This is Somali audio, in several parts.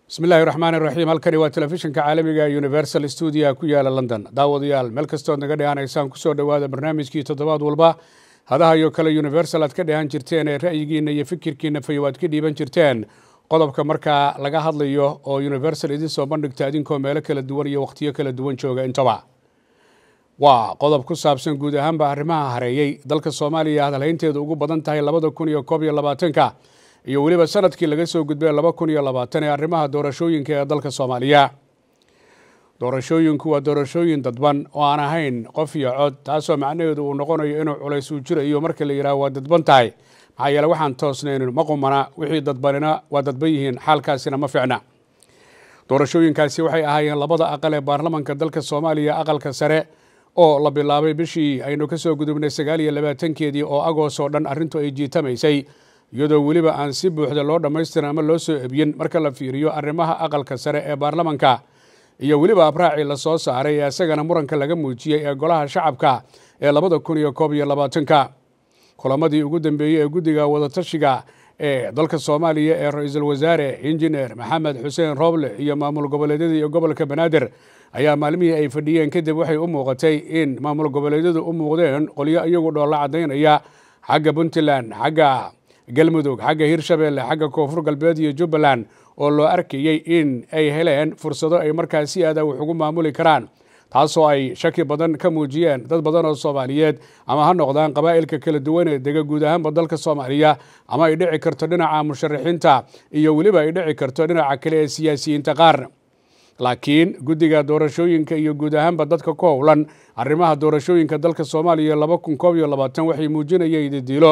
bismi illaahi raxmaani raxiim halkani waa telefishinka caalamiga universal stuudia ku yaala london daawadayaal meel kastood naga dhehanaysaan kusoo dhowaada barnaamijkii toddobaad walba hadahayo kale universal aad ka dhehan jirteen ee ra'yigiina iyo fikirkiina fayow aad ka dhiiban jirteen qodobka markaa laga hadlayo oo universal idin soo bandhigta idinkoo meelo kala duwan iyo wakhtiyo kala duwan jooga intaba waa qodob ku saabsan guud ahaanba arrimaha hareeyey dalka soomaaliya hadalhaynteedu ugu badan tahay labada kun iyo koob iyo labaatanka iyo weliba sanadkii laga soo gudbay laba kun iyo labaatan ee arrimaha doorashooyinka ee dalka soomaaliya doorashooyinku waa doorashooyin dadban oo aan ahayn qof iyo cod taasoo macnaheedu uu noqonayo inuu culays uu jirayo marka la yidhaah waa dadban tahay maxaa yeele waxaan toosnaynin ma qumana wixii dadbanina waa dadban yihiin xaalkaasina ma ficna doorashooyinkaasi waxay ahaayeen labada aqal ee baarlamanka dalka soomaaliya aqalka sare oo la bilaabay bishii aynu ka soo gudubnay sagaal iyo labaatankeedii oo agoos oo dhan arrintu ay jiitamaysay iyadoo weliba aan si buuxda loo dhammaystirin ama loo soo ebyin marka la fiiriyo arrimaha aqalka sare ee baarlamanka iyo weliba abraacii la soo saaray ee isagana muranka laga muujiyey ee golaha shacabka ee labada kun iyo koob iyo labaatanka kulamadii ugu dambeeyey ee guddiga wadatashiga ee dalka soomaaliya ee ra-iisul wasaare injineer maxamed xuseen rooble iyo maamul goboleedyada iyo gobolka banaadir ayaa maalmihii ay fadhiyeen kadib waxay u muuqatay in maamul goboleedyadu u muuqdeen qolyo iyagu dhoolla caddaynaya xagga puntland xagga galmudug xagga hirshabeelle xagga koonfur galbeed iyo jubbaland oo loo arkayey in ay heleen fursado ay markaas si aada wax ugu maamuli karaan taasoo ay shaki badan ka muujiyeen dad badan oo soomaaliyeed ama ha noqdaan qabaa'ilka kala duwan ee dega guud ahaanba dalka soomaaliya ama ay dhici karto dhinaca musharaxiinta iyo weliba ay dhici karto dhinaca kale ee siyaasiyiinta qaar laakiin guddiga doorashooyinka iyo guud ahaanba dadka ku howlan arrimaha doorashooyinka dalka soomaaliya laba kun koob iyo labaatan waxay muujinayeen ididiilo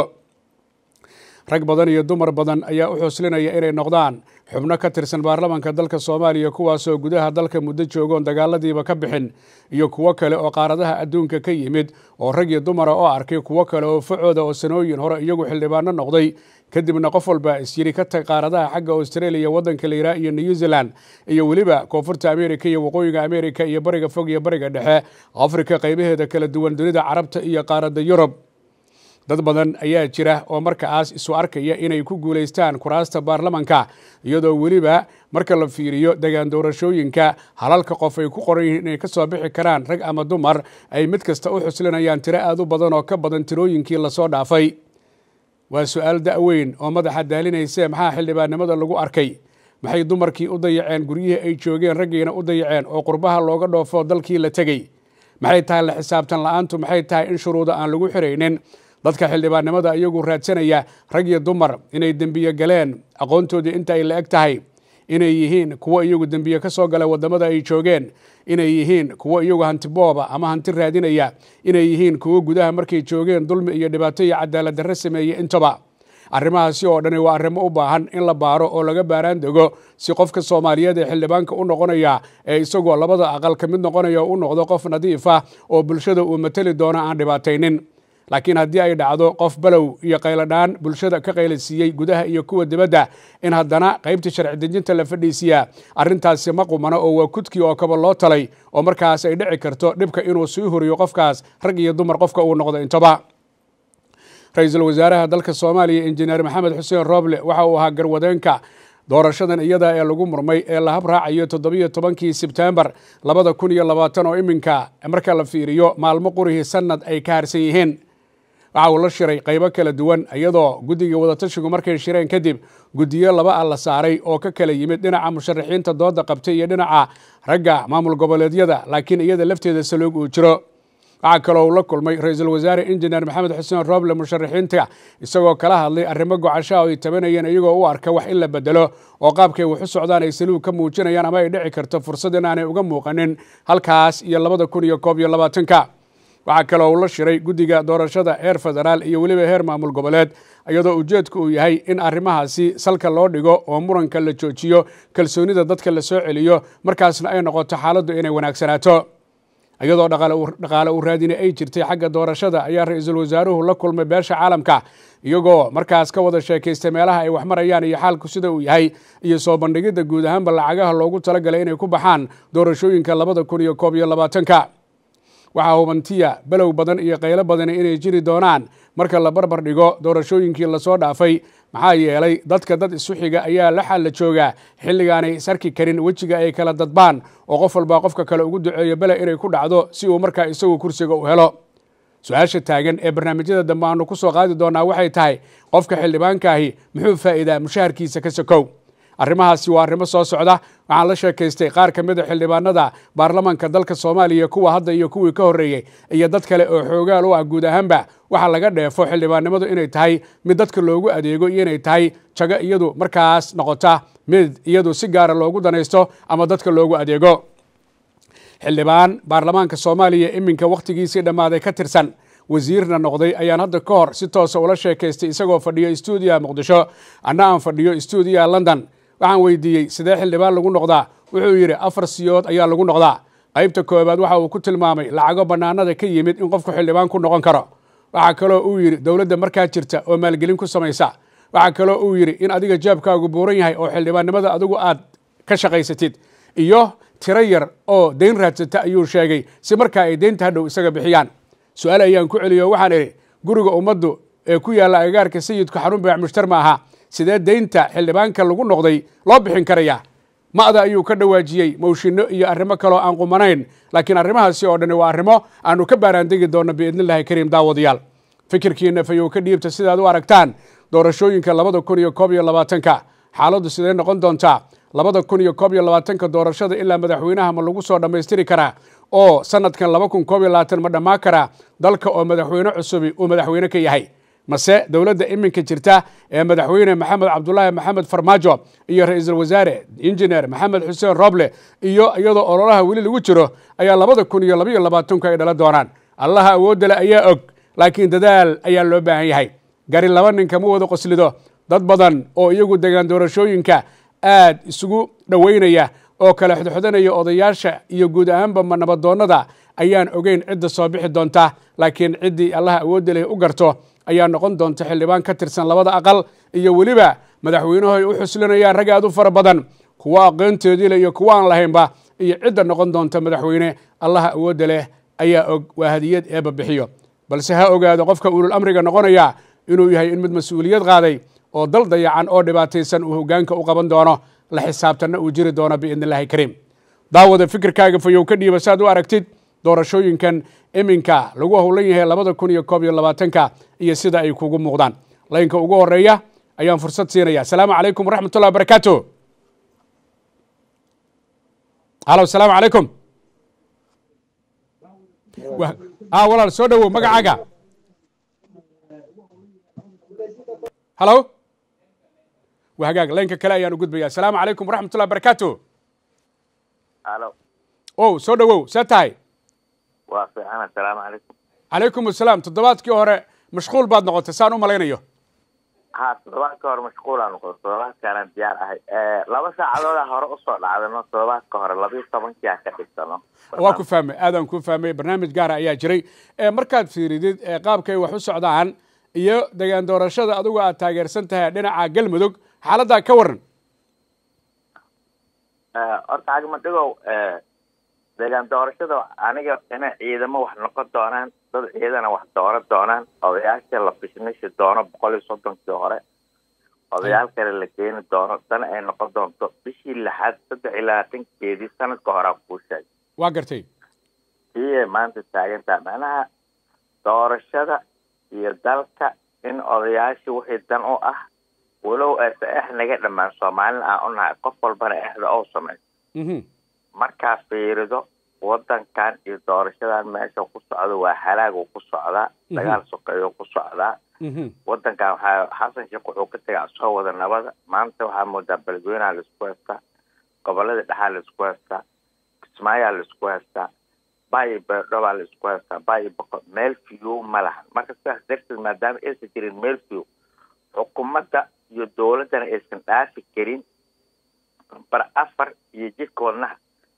rag badan iyo dumar badan ayaa u xuslinaya inay noqdaan xubno ka tirsan baarlamanka dalka soomaaliya kuwaasoo gudaha dalka muddo joogoon dagaaladiiba ka bixin iyo kuwo kale oo qaaradaha adduunka ka yimid oo rag iyo dumara oo arkay kuwo kale oo facooda oo sanooyin hore iyagu xildhibaano noqday kadibna qof walba isyiri ka tag qaaradaha xagga australia waddanka layraa iyo new zealand iyo weliba koonfurta america iyo waqooyiga america iyo bariga fog iyo bariga dhexe afrika qaybaheeda kala duwan dunida carabta iyo qaaradda yurub dad badan ayaa jira oo markaas isu arkaya inay ku guulaystaan kuraasta baarlamanka iyadoo weliba marka la fiiriyo degaan doorashooyinka halalka qof ay ku qoran yihiin inay ka soo bixi karaan rag ama dumar ay mid kasta u xuslinayaan tiro aad u badan oo ka badan tirooyinkii lasoo dhaafay waa su-aal da-weyn oo madaxa daalinayse maxaa xildhibaannimada lagu arkay maxay dumarkii u dayaceen guryihii ay joogeen raggiina u dayaceen oo qurbaha looga dhoofo dalkii la tegey maxay tahay la xisaabtan la-aantu maxay tahay in shuruuda aan lagu xiraynin dadka xildhibaannimada iyagu raadsanaya rag iyo dumar inay dembiye galeen aqoontoodii inta ay la eg tahay inay yihiin kuwo iyagu dembiye ka soo gala waddamada ay joogeen inay yihiin kuwo iyagu hanti booba ama hanti raadinaya inay yihiin kuwo gudaha markay joogeen dulmi iyo dhibaato iyo cadaalad darre sameeye intaba arrimahaasi oo dhani waa arrimo u baahan in la baaro oo laga baaraan dego si qofka soomaaliyeed ee xildhibaanka u noqonaya ee isagoo labada aqal ka mid noqonaya u noqdo qof nadiif ah oo bulshada uu mateli doono aan dhibaataynin laakiin haddii ay dhacdo qof balow iyo qayladhaan bulshada ka qayladsiiyey gudaha iyo kuwa dibadda in haddana qaybta sharci dejinta la fadhiisiyaa arrintaasi ma qumano oo waa kudkii oo kaba loo talay oo markaas ay dhici karto dhibka inuu sii huriyo qofkaas rag iyo dumar qofka uu noqdo intaba ra-iisul wasaaraha dalka soomaaliya injineer maxamed xuseen rooble waxa uu ahaa garwadeenka doorashadan iyada ee lagu murmay ee la hab raacayo toddobiyo tobankii sebtembar labada kun iyo labaatan oo iminka marka la fiiriyo maalmo qurihii sanad ay ka harsan yihiin waxa uu la shiray qaybo kala duwan iyadoo guddiga wadatashigu markay shireen kadib guddiyo laba ah la saaray oo ka kala yimid dhinaca musharaxiinta dooda qabtay iyo dhinaca ragga maamul goboleedyada laakiin iyada lafteeda saluug uu jiro waxaa kaloo uu la kulmay ra-iisul wasaare injineer maxamed xuseen rooble musharaxiinta isagoo kala hadlay arrimo gocasho oo ay tabanayeen iyagoo u arka wax in la bedelo oo qaabkay wax u socdaan ay saluug ka muujinayaan ama ay dhici karto fursad in aanay uga muuqanin halkaas iyo labada kun iyo koob iyo labaatanka waxaa kaloo uu la shiray guddiga doorashada heer federaal iyo weliba heer maamul goboleed iyadoo ujeedku uu yahay in arrimahaasi salka loo dhigo oo muranka la joojiyo kalsoonida dadka la soo celiyo markaasna ay noqoto xaaladdu inay wanaagsanaato iyadoo dhaqaale u raadina ay jirtay xagga doorashada ayaa ra-iisul wasaaruhu la kulmay beesha caalamka iyagoo markaas ka wada sheekaystay meelaha ay wax marayaan iyo xaalku sida uu yahay iyo soo bandhigidda guud ahaanba lacagaha loogu talagalay inay ku baxaan doorashooyinka labada kun iyo koob iyo labaatanka waxaa hubantiya below badan iyo qaylo badan inay jiri doonaan marka la barbar dhigo doorashooyinkii lasoo dhaafay maxaa yeelay dadka dad isu xiga ayaa la xalla joogaa xilligaanay isarki karin wejiga ay kala dadbaan oo qof walbaa qofka kale ugu duceeyo bele inay ku dhacdo si uu markaa isagu kursiga u helo su-aasha taagan ee barnaamijyada dambe aanu ku soo qaadi doonaa waxay tahay qofka xildhibaankaahi muxuu faa'iidaa mushaharkiisa ka sokow arrimahaasi waa arrimo soo socda waxaan la sheekaystay qaar ka mid a xildhibaanada baarlamanka dalka soomaaliya kuwa hadda iyo kuwii ka horreeyey iyo dad kale oo xoogaal u ah guud ahaanba waxaa laga dheefo xildhibaannimadu inay tahay mid dadka loogu adeego iyo inay tahay jago iyadu markaas noqota mid iyadu si gaara loogu danaysto ama dadka loogu adeego xildhibaan baarlamaanka soomaaliya iminka wakhtigiisii dhammaaday ka tirsan wasiirna noqday ayaan hadda ka hor si toosa ula sheekaystay isagoo fadhiyo stuudiya muqdisho anna aan fadhiyo stuudiya london waxaan weydiiyey sidee xildhibaan lagu noqdaa wuxuu yidhi afar siyood ayaa lagu noqdaa qaybta koobaad waxa uu ku tilmaamay lacago bannaanada ka yimid in qofku xildhibaan ku noqon karo waxaa kaloo uu yidhi dowladda markaa jirta oo maalgelin ku samaysa waxaa kaloo uu yidhi in adiga jaabkaagu buuran yahay oo xildhibaannimada adigu aad ka shaqaysatid iyo tiro yar oo dayn raadsata ayuu sheegay si markaa ay deynta hadhow isaga bixiyaan su-aal ayaan ku celiyo waxaan idhi guriga ummaddu ee ku yaalla agagaarka sayidku xarun baac mushtar ma aha sidee deynta xildhibaanka lagu noqday loo bixin karaya ma'da ayuu ka dhawaajiyey mawshino iyo arrimo kaloo aan qumanayn laakiin arrimahaasi oo dhani waa arrimo aanu ka baaraandegi doonno biidnillahi kariim daawadayaal fikirkiina fayow ka dhiibta sidaad u aragtaan doorashooyinka labada kun iyo koob iyo labaatanka xaaladdu sidee noqon doontaa labada kun iyo koob iyo labaatanka doorashada ilaa madaxweynaha ma lagu soo dhammaystiri karaa oo sanadkan laba kun koob iyo labaatan ma dhammaan karaa dalka oo madaxweyne cusubi uu madaxweyne ka yahay mase dowladda iminka jirta ee madaxweyne maxamed cabdulaahi maxamed farmaajo iyo ra-iisul wasaare injineer maxamed xuseen roble iyo iyadoo ololaha weli lagu jiro ayaa labada kun iyo labaiyo labaatanku ay dhala doonaan allaha awoodda le ayaa og laakiin dadaal ayaa loo baahan yahay gari laba nin kama wada qoslido dad badan oo iyagu degaan doorashooyinka aad isugu dhoweynaya oo kala xodxodanaya odayaasha iyo guud ahaanba nabadoonnada ayaan ogeyn cidda soo bixi doonta laakiin ciddii allaha awoodda leh u garto ayaa noqon doonta xildhibaan ka tirsan labada aqal iyo weliba madaxweynahoy u xuslinayaan rag aad u fara badan kuwo aqoontoodii leh iyo kuwo aan lahaynba iyo cidda noqon doonta madaxweyne allaha awoodda leh ayaa og waa hadiyad eeba bixiyo balse ha ogaado qofka ulul amriga noqonaya inuu yahay in mid mas-uuliyad qaaday oo dal dayacan oo dhibaataysan uu hogaanka u qaban doono la xisaabtanna uu jiri doono biidni illahi kariim daawada fikirkaaga fayow ka dhiiba saad u aragtid doorashooyinkan iminka lagu howlan yahay labada kun iyo koob iyo labaatanka iyo sida ay kugu muuqdaan laynka ugu horeeya ayaan fursad siinaya asalaamu calaykum waraxmat ullahi barakaatu halo asalaamu calaykum a walaal soo dhowow magacaaga halo waa hagaag laynka kale ayaan u gudbaya asalaamu calaykum waraxmat ullahi barakaatu halo o soo dhowow see tahay waa fiican assalaamu calaykum calaykum asalaam toddobaadkii hore mashquul baad noqotay saan u malaynayo ha toddobaadka hore mashquulaan noqdo toddobaadkaanaan diyaar ahay laba saacadooda hore usoo dhacdano toddobaadka hore labiiyo tobankii aan ka dhigtano waa ku fahmay aadaan ku fahmay barnaamij gaara ayaa jiray markaad fiiridid qaabkay wax u socdaan iyo degaan doorashada adigu aad taageersan tahay dhinaca galmudug xaaladdaa ka waran horta agmadhigow deegaan doorashada aniga inay ciidamo wax noqon doonaan dad ciidana wax dooran doonaan odayaasha la bishnishi doono boqol iyo soddonkii hore odayaal kale la keeni doono dana ay noqon doonto bishii lixaad saddex iyo labaatankeedii sanadka horaa kuu sheegay waa gartay iyay maanta taagantaha macnaha doorashada iyo dalka in odayaasha wixii dan u ah walow aysa ex naga dhammaan soomaalina aan u nahay qof walbana exda ou samayso markaa fiirido wadankan iyo doorashadan meesha ku socda waa halaag uu ku socdaa dagaal sokeeyo ku socdaa wadankan waxaa xasan sheekh wuxuu ka tegay soo wada nabada maanta waxaa moodaa beledweynaha laisku haystaa gobolada dhexaa laisku haystaa kismaayaa laisku haystaa bayo beerdhobaa laisku haystaa bayo boqo meel fiyow ma lahan marka sidaas darteed maadaama aysan jirin meel fiyow xukuumadda iyo dowladdana aysan dhaafi karin bar afar iyo jidka wadnaha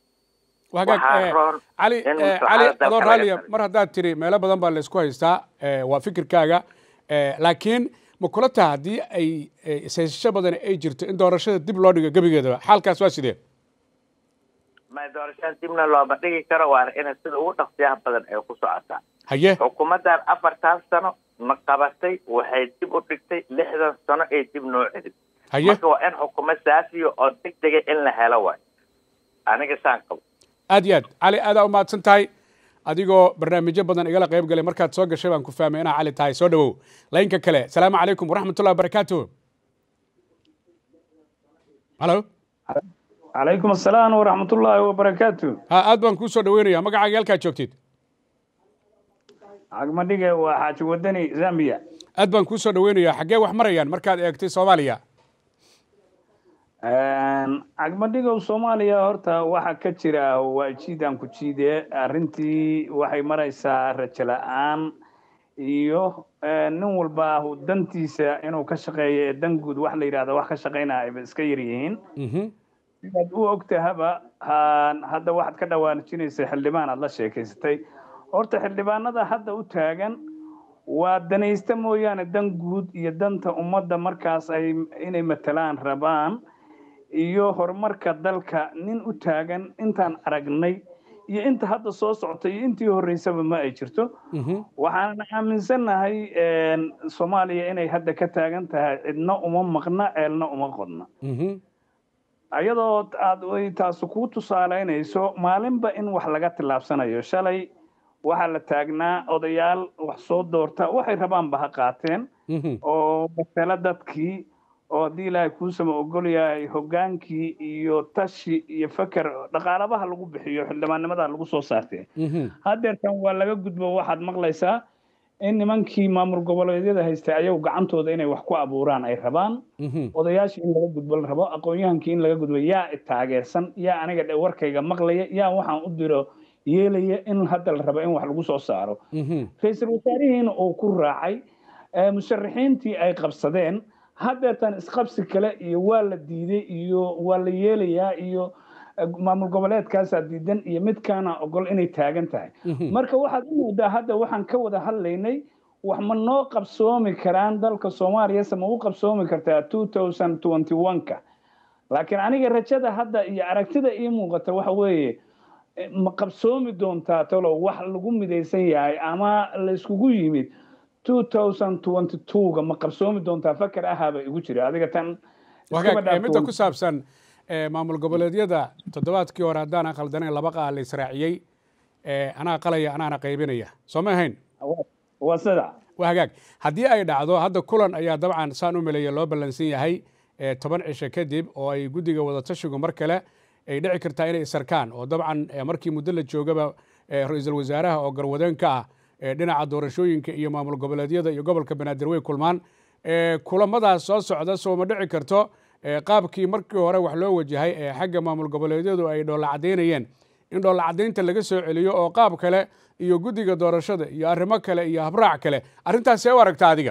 cali cali adoo raaliya mar haddaad tiri meelo badan baa laysku haystaa waa fikirkaaga laakiin ma kula taha haddii ay ishaysasho badan ay jirto in doorashada dib loo dhigo gebigeedaba xaalkaas waa sidee ma doorashada dibna looma dhigi karo waana ina sida ugu dhaqsiyaha badan ay ku socotaa haye xukuumaddan afartaas sano ma qabatay waxay dib u dhigtay lixdan sano ay dib noo celin haye marka waa in xukuumad saasiyo oo deg dega in la helo waay aniga saan qabo aad iyo aad cali aadaa u mahadsan tahay adigoo barnaamijyo badan igala qayb galay markaad soo gashay baan ku fahmay inaa cali tahay soo dhawow laynka kale asalaamu calaykum waraxmatullahi wabarakaatu halo calaykum asalaam waraxmatullaahi wabarakaatu ha aad baan kuu soo dhaweynaya magacaaga halkaad joogtid cagmadhige waa xaaji wadani zambia aad baan kuu soo dhaweynaya xaggee wax marayaan markaad eegtay soomaaliya cagmadhigow soomaaliya horta waxa ka jira waa jiidaan ku jiide arrintii waxay maraysaa rajo la-aan iyo nin walba dantiisa inuu ka shaqeeyo ee dan guud wax la yidhahda wax ka shaqaynaya ayba iska yar yihiin sidaad u ogtahaba hadda waxaad ka dhawaanjinaysa xildhibaan aad la sheekaysatay horta xildhibaanada hadda u taagan waa danaysta mooyaane dan guud iyo danta ummadda markaas ay inay matalaan rabaan iyo horumarka dalka nin u taagan intaan aragnay iyo inta hadda soo socota iyo intii horreysaba ma ay jirto waxaanan aaminsannahay soomaaliya inay hadda ka taagan tahay cidna uma maqna ceelna uma qodna iyadoo aad ay taasu kuu tusaalaynayso maalinba in wax laga tillaabsanayo shalay waxaa la taagnaa odayaal wax soo doorta waxay rabaanba ha qaateen oo matala dadkii oo haddii ilaahay kuusama ogol yahay hoggaankii iyo tashi iyo feker dhaqaalabaha lagu bixiyo xildhibaannimada lagu soo saartee haddeertan waa laga gudbo waxaad maqlaysaa in nimankii maamul goboleedyada haystay ayagu gacantooda inay wax ku abuuraan ay rabaan odayaashii in laga gudbo la rabo aqoon-yahankii in laga gudbo yaa taageersan yaa aniga warkayga maqlaya yaa waxaan u diro yeelaya in hadda la rabo in wax lagu soo saaro ra-iisul wasaarihiina uu ku raacay musharaxiintii ay qabsadeen haddeetan isqabsi kale iyo waa la diiday iyo waa la yeelayaa iyo maamul goboleedkaasaa diidan iyo midkaana ogol inay taagan tahay marka waxaad u moodaa hadda waxaan ka wada hadlaynay wax ma noo qabsoomi karaan dalka soomaaliya se ma u qabsoomi kartaa two thousand twenty one-ka laakiin aniga rajada hadda iyo aragtida ii muuqata waxa weeye ma qabsoomi doontaa talo wax lagu midaysan yahay ama layskugu yimid two thousand twenty two-ga ma qabsoomi doontaa faker ahaaba igu jira adiga tan midda ku saabsan maamul goboleedyada toddobaadkii hore haddaan khaldanayn laba qaa la israaciyey anaa qalaya anaana qaybinaya soo ma ahayn waa sida waa hagaag haddii ay dhacdo hadda kulan ayaa dabcan saan u maleeya loo ballansan yahay toban cisho kadib oo ay guddiga wadatashigu mar kale ay dhici kartaa inay isarkaan oo dabcan markii muddo la joogaba ra-iisul wasaaraha oo garwadeen ka ah dhinaca doorashooyinka iyo maamul goboleedyada iyo gobolka banaadir way kulmaan kulamadaas soo socda soo ma dhici karto qaabkii markii hore wax loo wajahay ee xagga maamul goboleedyadu ay dhoolla caddaynayeen in dhoolla caddaynta laga soo celiyo oo qaab kale iyo guddiga doorashada iyo arrimo kale iyo habraac kale arrintaas see u aragta adiga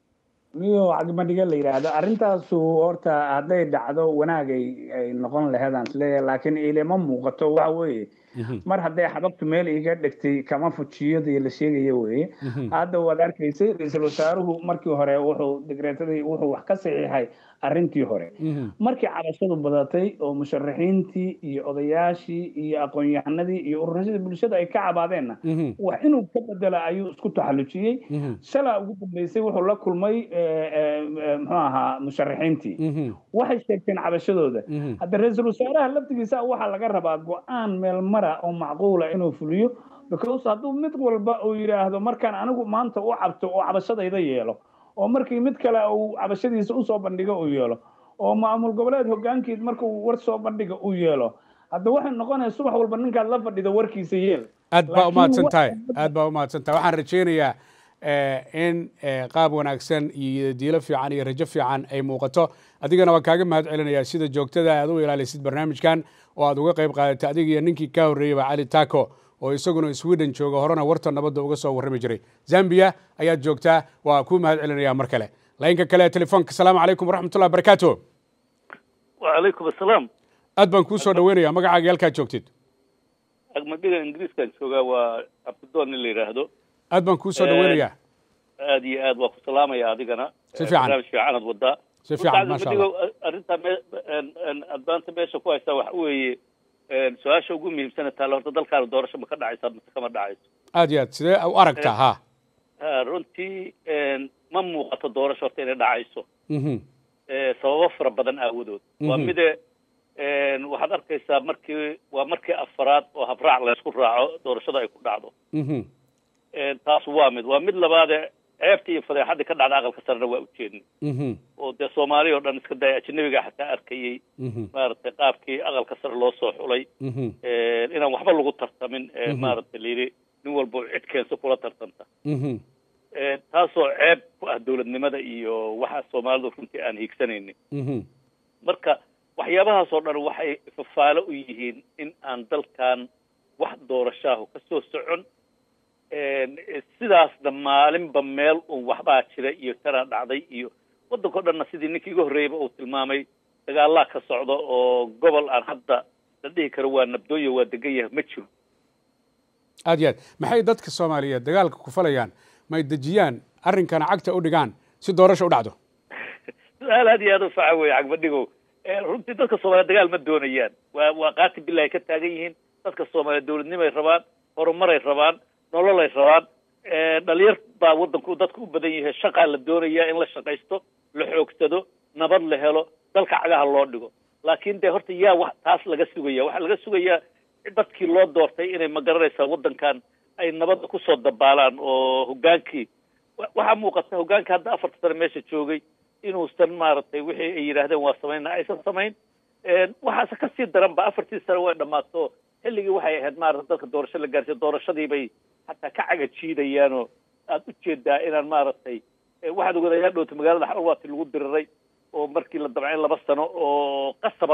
miyo cagmadhiga la yidhaahdo arrintaasu horta hadday dhacdo wanaagay ay noqon laheedaan isleeyahay laakiin ilama muuqato waxa weeye mar hadday xabagtu meel iga dhegtay kama fujiyadii la sheegayo weeye hadda waad arkaysay ra-iisul wasaaruhu markii hore wuxuu digreetadii wuxuu wax ka saxiixay arrintii hore markii cabashadu badatay oo musharaxiintii iyo odayaashii iyo aqoon-yahanadii iyo ururashadii bulshada ay ka cabaadeenna wax inuu ka bedela ayuu isku taxallujiyey shalaa ugu dambeysay wuxuu la kulmay muxuu ahaa musharaxiintii waxay sheegteen cabashadooda hadda ra-iisul wasaaraha laftigiisa waxaa laga rabaa go-aan meel mara oo macquula inuu fuliyo because hadduu mid walba uu yidhaahdo markaan anigu maanta u cabto oo cabashadayda yeelo oo markii mid kale uu cabashadiisa usoo bandhigo uu yeelo oo maamul goboleed hogaankiid markuu war soo bandhiga uu yeelo hadda waxay noqonaya subax walba ninkaad la fadhido warkiisa yeel aad baa umahadsan tahay aad baa umahadsan tahay waxaan rajaynayaa in qaab wanaagsan iyo diilo fiican iyo rajo fiican ay muuqato adigana waan kaaga mahad celinayaa sida joogtada aad u ilaalisid barnaamijkan oo aad uga qayb qaadatay adiga iyo ninkii kaa horreeyeyba cali taco oo isaguna sweden jooga horena warta nabadda uga soo warrami jiray zambia ayaad joogtaa waa kuu mahad celinaya mar kale laynka kale ee telefoonka asalaamu calaykum waraxmatullahi barakaatu wacalaykum asalaam aad baan kuu soo dhaweynaya magacaaga halkaad joogtid agmadhiga ingiriiskaan joogaa waa abdidoon in la yidhaahdo aad baan kuu soo dhaweynayaa aad iyo aad waa ku salaamaya adigana Si fiican. barnaamij fiicanaad wadaa Si fiican, maasha Allah. arrintaa me- adbaanta meesha ku haysaa waxa weeye su-aasha ugu muhiimsana taale horta dalkaana doorasho ma ka dhacaysaa mise kama dhacayso aad iyo aad sidee u aragtaa ha ha runtii ma muuqato doorasho horta inay dhacayso Mhm. Eh, sababo fara badan aawadood waa Mhm. mide waxaad arkaysaa markii waa markii afaraad oo habraac laysku raaco doorashada ay ku dhacdo Mhm. taas waa mid waa mid labaade ceebtii iyo fadeexadii ka dhacda aqalka sarena waa ujeednay Mhm. oo dee soomaaliya oo dhan iska daya ajanabiga xataa arkayey Mhm. maaragtay qaabkii aqalka sare loo soo xulay Mhm. inaan waxba lagu tartamin ee Mhm. maaragtay layidhi nin walba cid keensa kula tartanta Mhm. taasoo ceeb ku ah dowladnimada iyo waxa soomaalidu runtii aan hiigsanaynin Mhm. marka waxyaabahaasoo dhan waxay fafaalo u yihiin in aan dalkan wax doorashaahu ka soo socon sidaasna maalinba meel un waxbaa jira iyo tanaa dhacday iyo waddankao dhanna sidii ninkii iga horreeyaba uu tilmaamay dagaalaa ka socda oo gobol aan hadda la dhihi karo waa nabdooyo waa degan yahay ma jiro aad iyo aad maxay dadka soomaaliyeed dagaalka ku falayaan may dejiyaan arrinkana cagta u dhigaan si doorasho u dhacdo su-aal aad iyo aad u faca weeye cagbadhigow runtii dadka soomaaliyeed dagaal ma doonayaan waa waa qaati bilahi ka taagan yihiin dadka soomaaliyeed dowladnimay rabaan horumaray rabaan nololay rabaan dhalinyar baa waddanku dadku u badan yahay shaqaa la doonayaa in la shaqaysto la xoogsado nabad la helo dalka cagaha loo dhigo laakiin dee horta yaa wax taas laga sugaya waxaa laga sugayaa dadkii loo doortay inay magaranaysaa waddankan ay nabadda kusoo dabaalaan oo hoggaankii waxaa muuqata hoggaanka hadda afarta sane meesha joogay inuusan maaragtay wixii ay yidhaahdeen waa samayna aysan samayn waxaase kasii daran ba afartii sane way dhammaato xilligii waxay ahayd maarata dalka doorasho la gaarsiyo doorashadii bay hataa ka caga jiidayaanoo aad u jeedaa inaan maaragtay waxaad ogadayaa dhowta magaalada xalwaati lagu diriray oo markii la damcay laba sano oo qasaba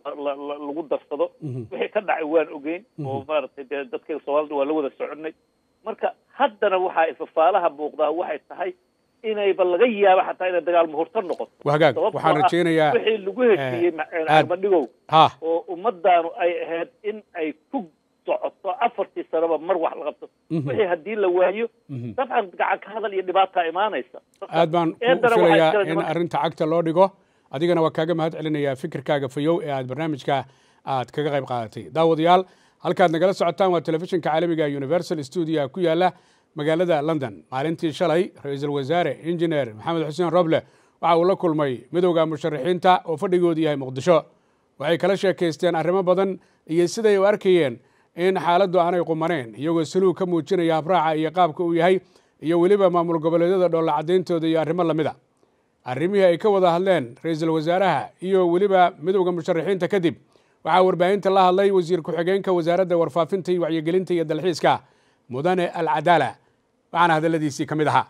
lagu darsado wixii ka dhacay waan ogeyn oo maaragtay dee dadka soomaalida waa la wada soconay marka haddana waxaa ifafaalaha muuqdaa waxay tahay inayba laga yaabo xataa inay dagaal muhurto noqoto wagaag waxaan rajaynayaa wixii lagu heshiiyey madhigow ha oo ummadaanu ay ahayd in ay ku socoto afartii sanoba mar wax la qabto wixii haddii la waayo dabcan gacan ka hadal iyo dhibaataa imaanaysa aad baan ku filayaa in arrinta cagta loo dhigo adigana waa kaaga mahad celinayaa fikirkaaga fayow ee aad barnaamijka aad kaga qayb qaadatay daawadayaal halkaad nagala socotaan waa telefishinka caalamiga universal stuudia ku yaala magaalada london maalintii shalay ra-iisul wasaare injineer maxamed xuseen roble waxa uu la kulmay midowda musharaxiinta oo fadhigoodu yahay muqdisho waxay kala sheekaysteen arrimo badan iyo siday u arkayeen in xaaladdu aanay qumaneen iyagoo saluug ka muujinaya habraaca iyo qaabka uu yahay iyo weliba maamul goboleedyada dhoolla cadayntooda iyo arrimo lamid a arrimihii ay ka wada hadleen ra-iisul wasaaraha iyo weliba midowda musharaxiinta kadib waxaa warbaahinta la hadlay wasiir ku-xigeenka wasaaradda warfaafinta iyo wacyigelinta iyo dalxiiska mudane alcadaala waxaana hadaladiisii ka mid ahaa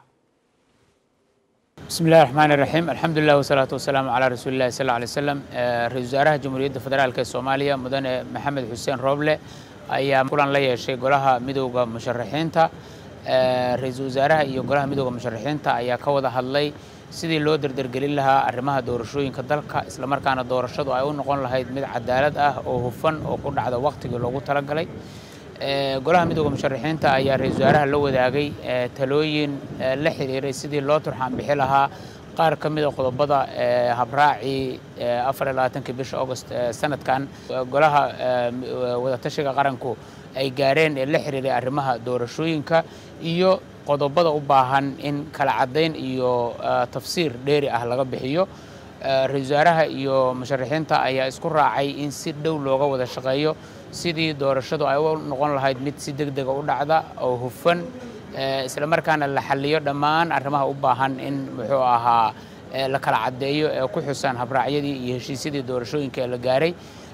bismi illahi raxmaan iraxiim alxamdulilah wasalaatu wasalaamu calaa rasuuli illahi sal alay slam ra-isul wasaaraha jamhuuriyadda federaalk ee soomaaliya mudane maxamed xuseen rooble ayaa kulan la yeeshay golaha midowda musharaxiinta ra-iisul wasaaraha iyo golaha midowda musharaxiinta ayaa ka wada hadlay sidii loo derdergelin lahaa arrimaha doorashooyinka dalka islamarkaana doorashadu ay u noqon lahayd mid cadaalad ah oo hufan oo ku dhacda wakhtigii loogu talagalay golaha midowda musharaxiinta ayaa ra-isul wasaaraha la wadaagay talooyin la xiriiray sidii loo turxaan bixi lahaa qaar ka mida qodobada habraacii afar iyo labaatankii bisha august sanadkan golaha wadatashiga qaranku ay gaareen ee la xiriiray arrimaha doorashooyinka iyo qodobada u baahan in kala caddayn iyo tafsiir dheeri ah laga bixiyo ra-isul wasaaraha iyo musharaxiinta ayaa isku raacay in si dhow looga wada shaqeeyo sidii doorashadu ay u noqon lahayd mid si deg dega u dhacda oo hufan isla markaana la xaliyo dhammaan arrimaha u baahan in muxuu ahaa la kala caddeeyo ee ku xusan habraacyadii iyo heshiisyadii doorashooyinka ee la gaaray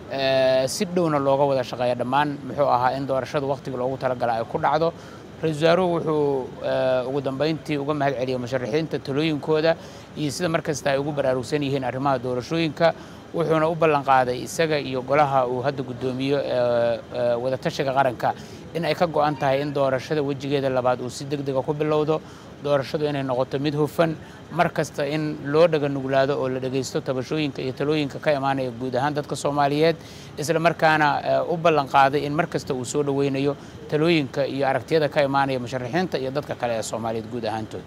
si dhowna looga wada shaqeeya dhammaan muxuu ahaa in doorashadu wakhtiga loogu talagala ay ku dhacdo ra-isul wasaaruhu wuxuu ugu dambeyntii uga mahad celiyey musharaxiinta talooyinkooda iyo sida markasta ay ugu baraarugsan yihiin arrimaha doorashooyinka wuxuuna u ballan qaaday isaga iyo golaha uu hadda guddoomiyo wadatashiga qaranka in ay ka go-an tahay in doorashada wejigeeda labaad uu si deg dega ku bilowdo doorashadu inay noqoto mid hufan mar kasta in loo dhaga nuglaado oo la dhegaysto tabashooyinka iyo talooyinka ka imaanaya guud ahaan dadka soomaaliyeed isla markaana u ballan qaaday in mar kasta uu soo dhoweynayo talooyinka iyo aragtiyada ka imaanaya musharaxiinta iyo dadka kale ee soomaaliyeed guud ahaantood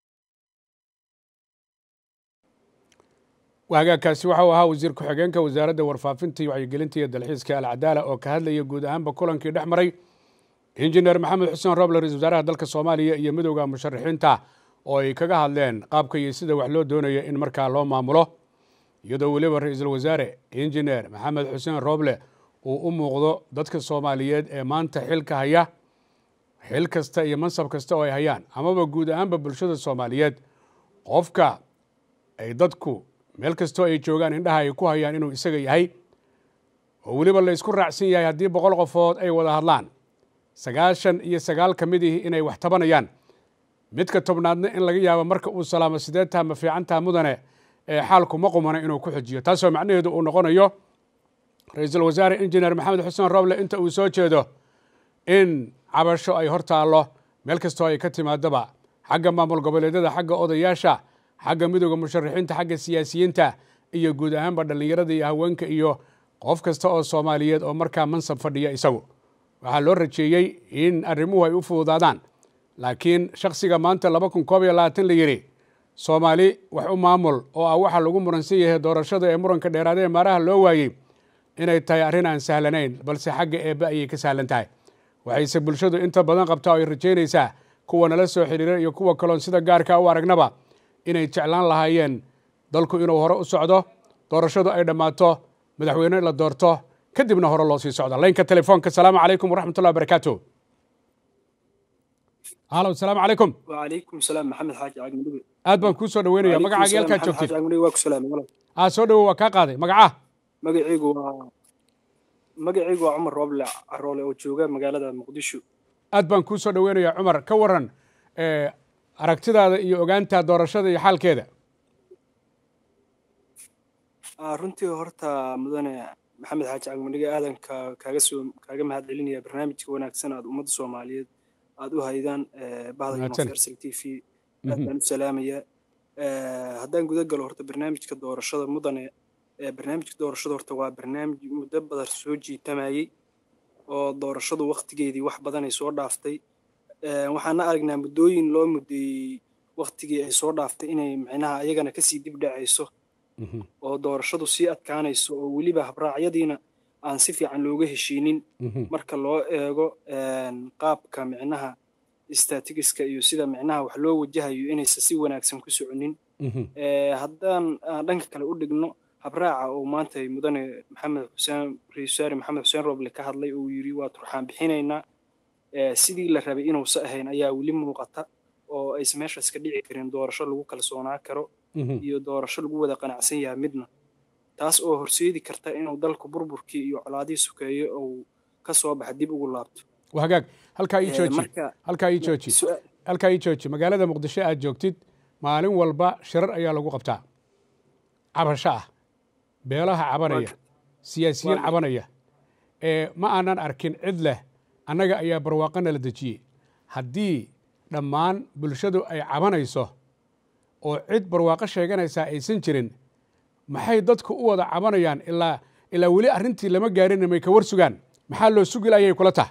hagaagkaasi waxau ahaa wasiir ku-xigeenka wasaaradda warfaafinta iyo wacyigelinta iyo dalxiiska alcadaala oo ka hadlaya guud ahaanba kulankii dhex maray injineer maxamed xuseen roble ra-isul wasaaraha dalka soomaaliya iyo midowda musharaxiinta oo ay kaga hadleen qaabka iyo sida wax loo doonaya in markaa loo maamulo iyadoo weliba ra-iisul wasaare injineer maxamed xuseen roble uu u muuqdo dadka soomaaliyeed ee maanta xilka haya xil kasta iyo mansab kasta oo ay hayaan amaba guud ahaanba bulshada soomaaliyeed qofka ay dadku meel kastoo ay joogaan indhaha ay ku hayaan inuu isaga yahay oo weliba la isku raacsan yahay haddii boqol qofood ay wada hadlaan sagaashan iyo sagaal ka mid ihi inay wax tabanayaan midka tobnaadna in laga yaabo marka uu salaamo sideetaa ma fiicantaa mudane ee xaalku ma qumana inuu ku xujiyo taasoo macnaheedu uu noqonayo ra-iisul wasaare injineer maxamed xuseen roble inta uu soo jeedo in cabasho ay hor taallo meel kastoo ay ka timaadaba xagga maamul goboleedyada xagga odayaasha xagga midowda musharaxiinta xagga siyaasiyiinta iyo guud ahaanba dhallinyarada iyo haweenka iyo qof kasta oo soomaaliyeed oo markaa mansab fadhiya isagu waxaa loo rajeeyey in arrimuhu ay u fududaadaan laakiin shaksiga maanta laba kun koob iyo labaatan la yidhi soomaali wax u maamul oo ah waxaa lagu muransan yahay doorashada ee muranka dheeraada ee maaraha loo waayey inay tahay arrin aan sahlanayn balse xagga eebbe ayay ka sahlan tahay waxayse bulshadu inta badan qabtaa oo ay rajaynaysaa kuwa nala soo xidhiira iyo kuwa kaloon sida gaarka u aragnaba inay jeclaan lahaayeen dalku inuu hore u socdo doorashadu ay dhammaato madaxweyne la doorto kadibna hore loo sii socdo laynka telefoonka asalaamu calaykum waraxmat ullahi barakaatu halo asalaamu calaykum وعليكم السلام محمد حاج عقل مدوي aad baan kuu soo dhaweynaya magacaaga yalkaad محمد حاج joogtid عقل مدوي واكو سلام والله aa soo dhawow waa kaa qaaday magaca magacaygu waa magacaygu waa cumar rooble caroole oo jooga magaalada muqdisho aad baan kuu soo dhaweynaya cumar ka waran eh, aragtidaada iyo ogaanta doorashada iyo xaalkeeda Ah, runtii horta mudane maxamed xaaji cagmadhiga aadan ka- kaaga soo kaaga mahad celinaya barnaamijka wanaagsan aad ummadda soomaaliyeed aad u haydaan eh, bahda Mahadsan. universal t v aad baan u salaamaya Eh, haddaan guda galo horta barnaamijka doorashada mudane eh, barnaamijka doorashada horta waa barnaamij muddo badan soo jiitamayey oo doorashadu waktigeedii wax badan ay soo dhaaftay Eh, waxaana aragnaa muddooyin loo muddeeyey waktigii ay soo dhaaftay inay micnaha ayagana kasii dib dhacayso oo doorashadu sii adkaanayso oo weliba habraacyadiina aan si fiican looga heshiinin marka loo eego een, qaabka micnaha statigiska iyo sida micnaha wax loo wajahayo inaysan si wanaagsan ku soconin Eh, haddaan aan dhanka kale u dhigno habraaca oo maanta mudane maxamed xuseen ra-iisul wasaare maxamed xuseen roble ka hadlay oo yidhi waa turxaan bixinaynaa Eh, sidii la rabay inuusa ahayn ayaa weli muuqata oo aysan meeshaas ka dhici karin doorasho lagu kalsoonaa karo iyo doorasho lagu wada qanacsan yahay midna taas oo horseedi karta inuu dalku burburkii iyo colaadihii sukeeyo uu ka soo baxa dib ugu laabto waa hagaag halkaa ii Eh, jooji marka- halkaa ii jooji Su- halkaa ii jooji magaalada muqdisho aad joogtid maalin walba shirar ayaa lagu qabtaa cabasho ah beelaha cabanaya siyaasiyiin cabanaya ee ma aanan arkin cid leh annaga ayaa barwaaqo nala dejiyey haddii dhammaan bulshadu ay cabanayso oo cid barwaaqo sheeganaysaa aysan jirin maxay dadku u wada cabanayaan ilaa ilaa weli arrintii lama gaarin may ka war sugaan maxaa loo sugi laayay kula taha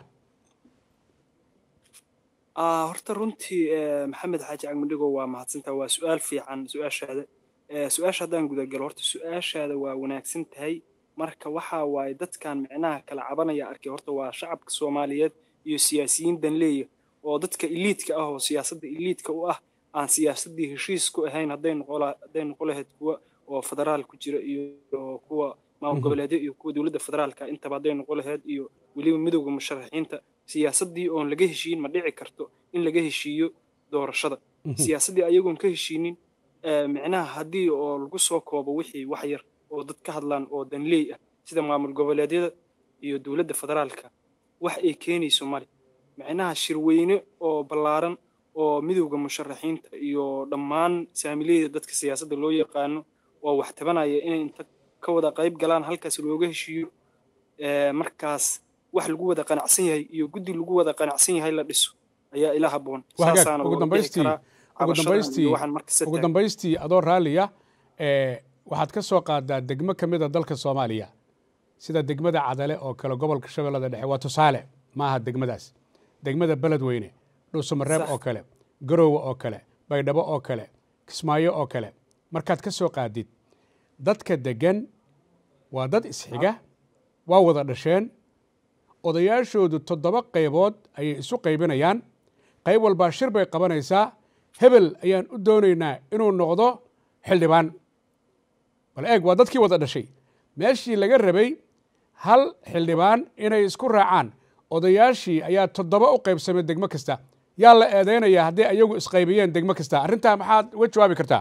Ah, horta runtii eh, maxamed xaaji cagmadhigo waa mahadsantaa waa su-aal fiican su-aashaada Eh, su-aasha haddaan gudagalo horta su-aashaada waa wanaagsan tahay marka waxa waaye dadkan micnaha kala cabanaya arkay horta waa shacabka soomaaliyeed iyo siyaasiyiin danleeya oo dadka iliidka ah oo siyaasadda iliidka u ah aan siyaasaddii heshiis ku ahayn hadday noqola- hadday noqon lahayd kuwa oo federaal ku jira iyo kuwa maamul goboleedyo iyo kuwa dowladda federaalka intaba hadday noqon lahayd iyo weliba midowda musharaxiinta siyaasaddii oon laga heshiin ma dhici karto in laga heshiiyo doorashada siyaasaddii ayagoon ka heshiinin eh, micnaha haddii oo lagu soo koobo wixii wax yar oo dad ka hadlaan oo danleey ah sida maamul goboleedyada iyo dowladda federaalka wax ay keenayso male micnaha shirweyne oo ballaaran oo midowda musharaxiinta iyo dhammaan saamileyda dadka siyaasadda loo yaqaano oo wax tabanaya inay inta ka wada qayb galaan halkaas looga heshiiyo eh, markaas wax lagu wada qanacsan yahay iyo guddi lagu wada qanacsan yahay la dhiso ayaa ila habboon Waa hagaag. Saasaana ugu loo dhihi dambaystii karaa ugu cabashadan dambaystii iyo waxaan marka se ugu taagan. dambaystii adoo raalliya ee waxaad ka soo qaadaa degmo ka mid a dalka soomaaliya sida degmada cadale oo kale gobolka shabeellada dhexe waa tusaale ma aha degmadaas degmada beledweyne dhuusamareeb Sax. oo kale garoowe oo kale baydhabo oo kale kismaayo oo kale markaad ka soo qaadid dadka degan waa dad isxiga waa wada dhasheen odayaashoodu toddoba qaybood ayay isu qaybinayaan qayb walbaa shir bay qabanaysaa hebel ayaan u doonaynaa inuu noqdo xildhibaan bal eeg waa dadkii wada dhashay meeshii laga rabay hal xildhibaan inay isku raacaan odayaashii ayaa toddoba u qaybsamay degmo kasta yaa la eedeynayaa hadday ayagu isqaybiyeen degmo kasta arrintaa maxaad uga jawaabi kartaa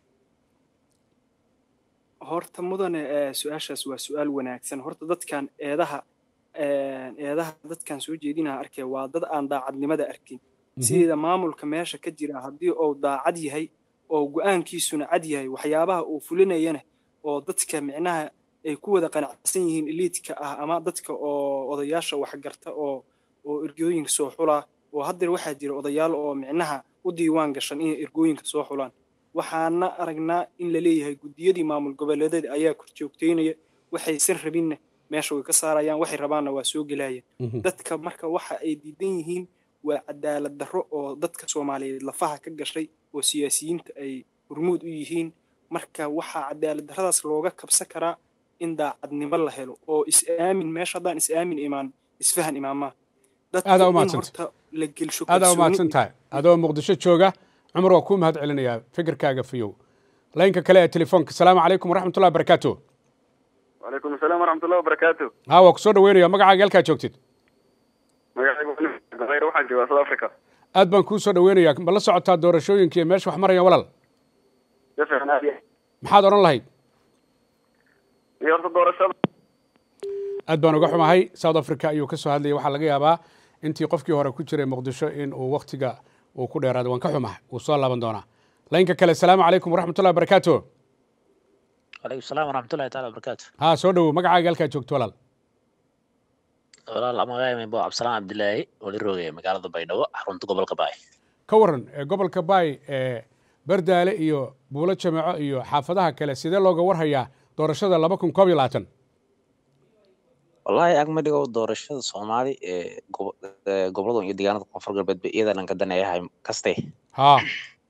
horta mudane su-aashaas waa su-aal wanaagsan horta dadkan eedaha eedaha dadkan soo jeedinaha arkaya waa dad aan daacadnimada arkin sideeda maamulka meesha ka jira haddii uu daacad yahay oo go-aankiisuna cad yahay waxyaabaha uu fulinayana oo dadka micnaha ay ku wada qanacsan yihiin eliidka ah ama dadka oo odayaasha waxgarta oo oo ergooyinka soo xulaa oo haddeer waxaa jira odayaal oo micnaha u diiwaan gashan inay ergooyinka soo xulaan waxaana aragnaa in la leeyahay guddiyadii maamul goboleedyada ayaa korjoogteynaya waxaysan rabinna meesha way ka saarayaan waxay rabaanna waa soo gelayaan dadka marka waxa ay diidan yihiin waa cadaalad darro oo dadka soomaaliyeed lafaha ka gashay oo siyaasiyiinta ay hormuud u yihiin marka waxaa cadaalad darradaas looga kabsan karaa in daacadnimo la helo oo is-aamin meesha haddaan is-aamin imaan isfahan imaamaa aadaa umaadsanta la gelsho aadaa umahadsan tahay adoo muqdisho jooga cumar waa kuu mahad celinayaa fikirkaaga fiyow laynka kale ee telefoonka asalaamu calaykum waraxmatullahi wabarakaatu وعليكم السلام ورحمة الله وبركاته haa waa kusoo dhaweynaya magacaaga halkaa joogtid magacaygu غير waxaan joogaa South Africa aad baan kuu soo dhaweynayaa ma la socotaa doorashooyinka iyo meesha wax marayaan walaal si fiican aad iyo maxaad odhan lahayd iyo horta doorashada aad baan uga xumahay south africa ayuu ka soo hadlayay waxaa laga yaabaa intii qofkii hore ku jiray muqdisho in uu waktiga uu ku dheeraaday waan ka xumahay wuu soo laaban doonaa laynka kale asalaamu calaykum waraxmatullahi wabarakaatu وعليكم السلام ورحمة الله تعالى وبركاته haa soo dhowow magacaaga halkaa joogto walaal walaal magacayga bo cabdisalaan cabdilaahi wali roogaya magaalada baydhabo xarunta gobolka baay ka waran ee gobolka baay ee bardaale iyo buulo jameeco iyo xaafadaha kale sidee looga warhayaa doorashada laba kun koob iyo labaatan wallaahi agma dhigo doorashada soomaali ee gobo- ee gobollada iyo deegaanada koonfur galbeed ba iyada dhanka daneeyahay kaste haa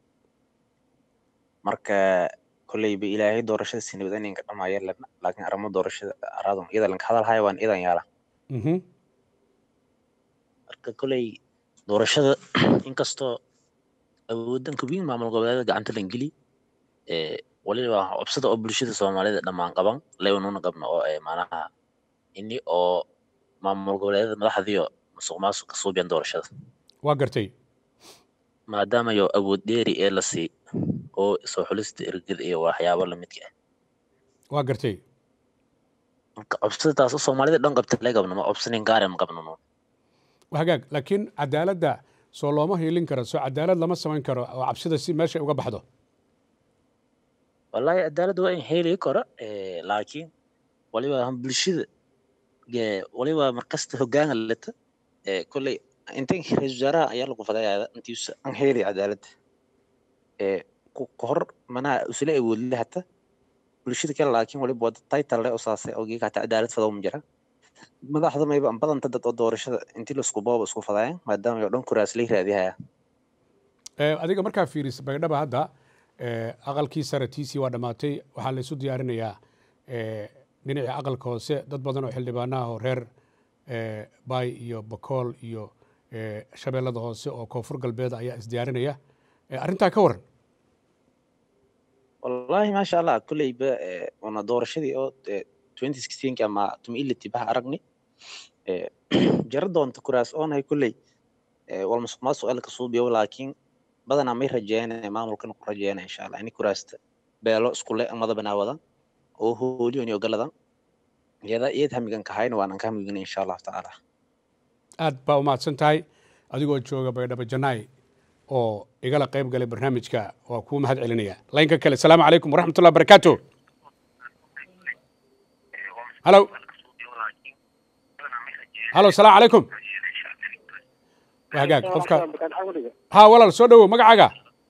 marka kolleyba ilaahay doorashada si nabad inay ka dhamaaya lana laakiin arrimo doorashada araadum iyada lanka hadalhaya waan iyadan yaala mhm marka kolley doorashada inkastoo awoodanka weyn maamul goboleeda gacanta lan geli ee waliba cobsada oo bulshada soomaalida dhammaan qaban lebanuna qabno oo ee macnaha ini oo maamul goboleedada madaxdiyo musuq maasuq ka suubiyan doorashada waa gartay maadaama yo awood dheeri ee la sii oo soo xulista ergada iyo waxyaabo lamidka ah waa gartay marka cobsada taas oo soomaalida dhan qabta la qabno ma cobsanin gaare ma qabno no waa hagaag laakiin cadaaladda soo looma hiilin karo soo cadaalad lama samayn karo oo cabsida si meesha uga baxdo wallahi cadaalad waa in heli karo ee laakiin waliba han bulshada ee waliba markasta hoggaanka leta ee kolley intan ra-iisul wasaaraha ayaa lagu fadayaa intiisa an heli cadaalad ee ku ka hor manaha usla awoodle hata bulshada kale laakiin waliba wada title leh oo saasay ogii hata cadaalad fadoo ma jira madaxda mayba badanta dad oo doorashada intii laisku booba isku fadaayaan maadaama yo dhan kuraas lay raadihaya Ee, adiga markaa fiirisa baydhaba hadda ee, aqalkii sare tiisii waa dhammaatay waxaa laysu diyaarinayaa ee, dhinacii aqalka hoose dad badan oo xildhibaanaha oo reer ee, baay iyo bakool iyo ee, shabeellada hoose oo koonfur galbeed ayaa isdiyaarinaya Ee, arrintaa ka waran wallahi maasha allah kolleyba ee, wana doorashadii oo ee, 2016 ama tumiliti baha aragni ee, jara doonta kuraas oonahay kolley ee, wal musuq maasuq elka suubiyo laakiin badanaa may rajeeyana maamulkan ku rajeeyana insha allah ini kuraasta beelo iskule amada banaawadan oo hooliyon iyo galadan iyada iyad hamigan kahayna waanan ka hamigin insha allahu tacaala aad baa u mahadsan tahay adigoo jooga baydhabo janaay oo igala qayb galay barnaamijka waa kuu mahad celinaya laynka kale asalaamu calaykum waraxmatullahi wabarakaatu halo halo salaamu calaykum waa hagaag qofka haa walaal soo dhowow magacaaga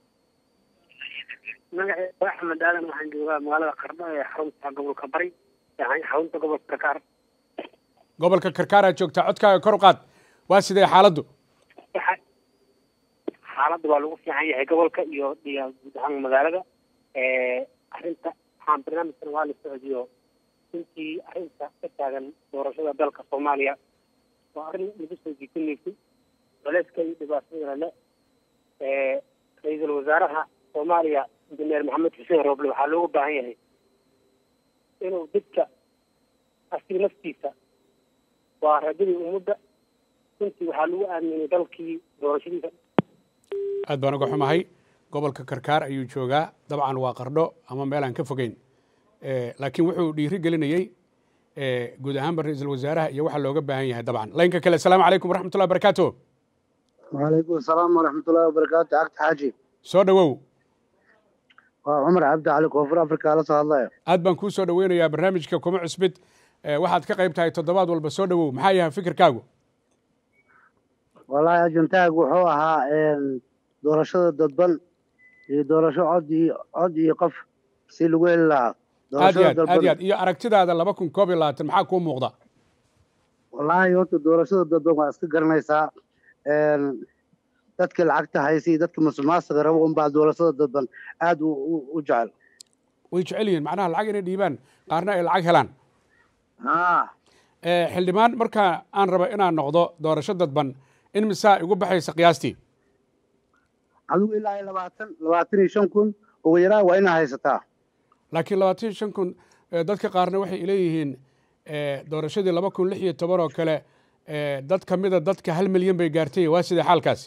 magacayga axmed aadan waxaan joogaa magaalada qardho ee xarunta gobolka bari yani xarunta gobolka karkaar gobolka karkaaraa joogtaa codkaaga kor u qaad waa sidee xaaladdu Waxa- xaaladda waa lagu fiican yahay gobolka iyo iyo guud ahaan magaalada Eh, arrinta waxaan barnaamijkan waa la socodiyo intii arrinta ka taagan doorashada dalka soomaaliya waa arrin lagu soo jiitinaysay culayska iyo dhibaatadana le ra-iisul wasaaraha soomaaliya injineer maxamed xuseen rooble waxaa looga baahan yahay inuu dadka asiga naftiisa waa rajadii ummadda runtii waxaa lagu aaminay dalkii doorashadiisa aad baan uga xumahay gobolka karkaar ayuu joogaa dabcan waa qardho ama meel aan ka fogeyn laakiin wuxuu dhiiri gelinayey guud ahaanba ra-iisul wasaaraha iyo waxa looga baahan yahay dabcan laynka kale asalaamu calaykum waraxmatullahi barakaatu وعليكم السلام ورحمة الله وبركاته عقد حاجي soo dhowow وعمر عبد علي كوفر أفريقيا على صلاة الله aad baan kuu soo dhoweynayaa barnaamijka kuma cusbid waxaad ka qayb tahay toddobaad walba soo dhowow maxaa yahay fikirkaagu والله أجنتاج وحوها إن دورشة دبن دورشة عدي عدي قف سيلو إلا aad iyo aad aad iyo aad iyo aragtidaada laba kun koob iyo labaatan maxaa kuu muuqda والله يوت دورشة دبن واسك قرنيسا إن dadka lacagta haysay dadka musuqmaasuqa rabo un baa doorashada dadban aad u jecel way jecel yihiin macnaha lacag inay dhiibaan qaarna ay lacag helaan haa xildhibaan marka aan rabo inaan noqdo doorasho dadban in misaa igu baxaysa qiyaastii adigu ilaa iyo labaatan labaatan iyo shan kun ugu yaraa waa inaa haysataa laakiin labaatan iyo shan kun dadka qaarna waxay leeyihiin doorashadii laba kun lix iyo toban oo kale dad ka mida dadka hal milyan bay gaartay waa sidee xaalkaasi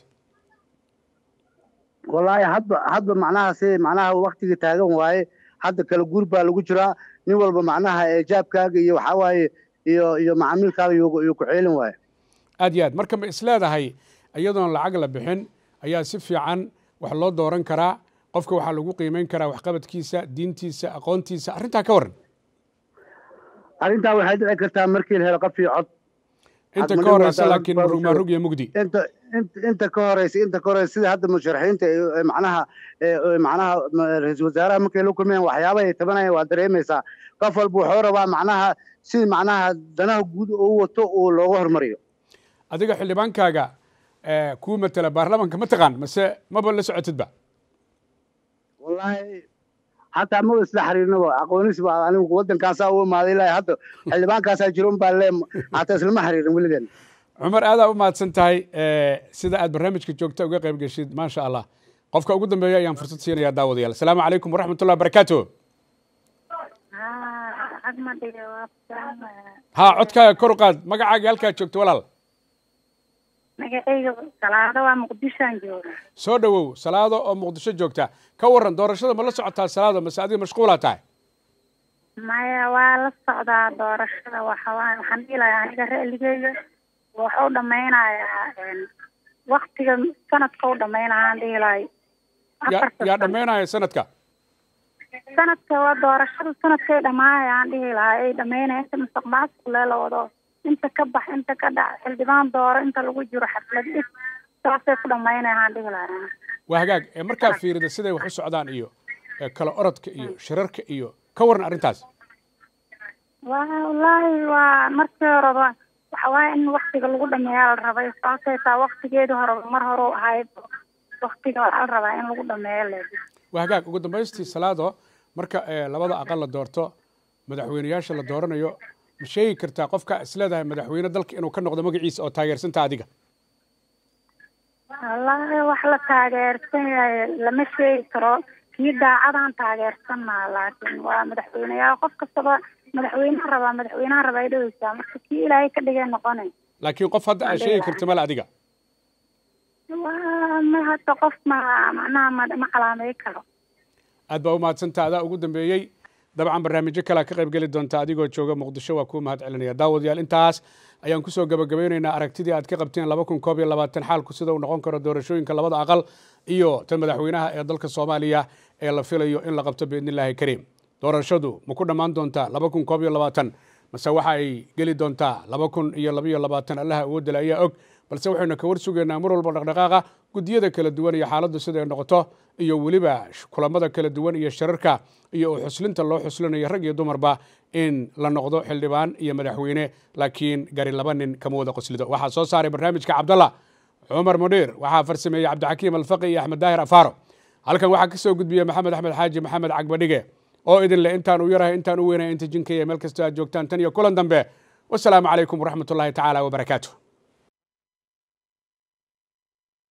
wallaahi hadba hadba macnaha si macnaha waktigii taagan waaye hadda kala guur baa lagu jiraa nin walba macnaha eejaabkaaga iyo waxaa waaye iyo iyo macaamiilkaaga iyo ku ceelin waaye aad iyo aad marka ma isleedahay iyadoon lacag la bixin ayaa si fiican wax loo dooran karaa qofka waxaa lagu qiimeyn karaa waxqabadkiisa diintiisa aqoontiisa arrintaa ka waran arrintaa waxay dhici kartaa markii la helo qof iyo cod inta ka horeysa laakiin murugmaarug iyo mugdi inta inta ka horeysa inta ka horeysa sida hadda musharaxiinta macnaha macnaha ra-iisul wasaaraha markay la kulmayaan waxyaabaha ay tabanayaan waa dareemaysaa qof walba wuxuu rabaa macnaha si macnaha danaha guud uu wato uu looga hormariyo adiga xildhibaankaaga kuu matela baarlamanka ma taqaan mase maba la socotidba wallaahi hataa ma isla xiriirnaba aqoonis baa anigu waddankaasaa u imaaday ilaa hadda xildhibaankaasaa jiro un baa le hataa islama xiriirin weligan cumar aadaa u mahadsan tahay sida aad barnaamijka joogta uga qayb geshid maasha allah qofka ugu dambeeya ayaan fursad siinayaa daawadayaal asalaamu calaykum waraxmatullahi barakaatu haa codkaaga kor u qaad magacaaga halkaad joogto walaal magacayga salaado waa muqdishoan jooga soo dhowow salaado oo muqdisho joogta ka waran doorashada ma la socotaa salaado mase adiga mashquulaa tahay maya waa la socdaa doorashada waxawaa waxaan dhihi lahaa aniga ra'ligeyga wuxuu dhamaynayaa waktiga sanadka u dhamaynayaan dhihi lahay yaa dhamaynaya sanadka sanadka waa doorashada sanadkay dhamaanayaan dhihi lahaa ay dhamaynaya inta mustaqmaasuq leela wado inta ka bax inta ka dhac xildhibaan dooro inta lagu jiro xaflad dhig saasay ku dhamaynayaan dhihi lahaa waa hagaag markaa fiirida siday wax u socdaan iyo kala orodka iyo shirarka iyo ka waran arrintaas wallaahi waa markii horeba waxa waaye in waktiga lagu dhameeyaa la rabay sababtay taa waktigeedii horeba mar hore u ahayd waktiga waxaa la rabaa in lagu dhameeyo le waa hagaag ugu dambaystii salaado marka labada aqal la doorto madaxweyneyaasha la dooranayo ma sheegi kartaa qofka isleedahay madaxweyne dalka inuu ka noqdo magaciisa oo taageersanta adiga wallaahi wax la taageersan yahay lama sheegi karo kii daacadaan taageersanaa laakiin waa madaxweyneyaal qof kastaba madaxweynaha rabaa madaxweynaha rabaa ay dhaweysaa marka kii ilaahay ka dhigay noqonay laakiin qof hadda aad sheegi karta male adiga waa ma hadda qof ma macnaha ma ma calaamay karo aad baa u mahadsantaa adaa ugu dambeeyey dabcan barnaamijyo kalea ka qayb geli doonta adigoo jooga muqdisho waa kuu mahad celinaya daawadayaal intaas ayaan kusoo gabagabeynaynaa aragtidii aad ka qabteen laba kun koob iyo labaatan xaalku sida uu noqon karo doorashooyinka labada aqal iyo tan madaxweynaha ee dalka soomaaliya ee la filayo in la qabto biidnillaahi kariim doorashadu ma ku dhammaan doontaa laba kun koob iyo labaatan mase waxa ay geli doontaa laba kun iyo labaiyo labaatan allaha awoodale ayaa og balse waxaynu ka war sugaynaa mar walba dhaqdhaqaaqa guddiyada kala duwan iyo xaaladdu siday noqoto iyo weliba kulamada kala duwan iyo shirarka iyo u xuslinta loo xuslinayo rag iyo dumarba in la noqdo xildhibaan iyo madaxweyne laakiin gari laba nin kama wada qoslido waxaa soo saaray barnaamijka cabdalla cumar mudhiir waxaa farsameeyey cabdixakiim alfaqi iyo axmed daahir afaaro halkan waxaa ka soo gudbiya maxamed axmed xaaji maxamed cagbadhige oo idin leh intaan u yarahay intaan u weynaya inta jinkaya meel kastoo aad joogtaan tan iyo kulan dambe wasalaamu calaykum waraxmatullaahi tacaala wabarakaatu